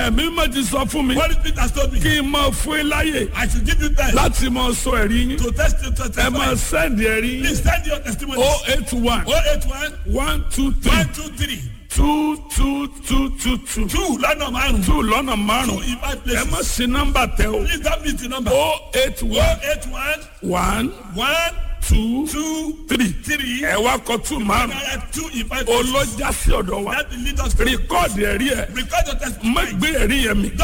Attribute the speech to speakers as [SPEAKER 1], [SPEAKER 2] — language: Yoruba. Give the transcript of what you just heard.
[SPEAKER 1] ẹ̀mí mọ̀ ti sọ fún mi
[SPEAKER 2] Holy Spirit has told me.
[SPEAKER 1] kí n máa fún yín láyè
[SPEAKER 2] I should give you time
[SPEAKER 1] láti máa sọ ẹ̀rí yín
[SPEAKER 2] to test to
[SPEAKER 1] ẹ
[SPEAKER 2] testify.
[SPEAKER 1] máa sẹ́ndì ẹ̀rí yín
[SPEAKER 2] Please send your testimony.
[SPEAKER 1] o eight one
[SPEAKER 2] 081
[SPEAKER 1] one two three
[SPEAKER 2] 123
[SPEAKER 1] two two two two two
[SPEAKER 2] 2 lọ́nà márùn-ún.
[SPEAKER 1] two lọ́nà
[SPEAKER 2] 2
[SPEAKER 1] márùn-ún
[SPEAKER 2] in five
[SPEAKER 1] ẹ má
[SPEAKER 2] places.
[SPEAKER 1] sí nọ́mbà tẹ o
[SPEAKER 2] Please don't miss the number.
[SPEAKER 1] o eight one
[SPEAKER 2] 081
[SPEAKER 1] one
[SPEAKER 2] 1
[SPEAKER 1] two
[SPEAKER 2] 2
[SPEAKER 1] three
[SPEAKER 2] 3
[SPEAKER 1] ẹ wá kọ two márùn
[SPEAKER 2] Naira 2 in five places.
[SPEAKER 1] olójà sí ọ̀dọ̀ wa
[SPEAKER 2] That will lead us to
[SPEAKER 1] rìkọ́ọ̀dì ẹ̀rí ẹ̀
[SPEAKER 2] record your
[SPEAKER 1] má
[SPEAKER 2] testimony.
[SPEAKER 1] gbé ẹ̀rí yẹn mi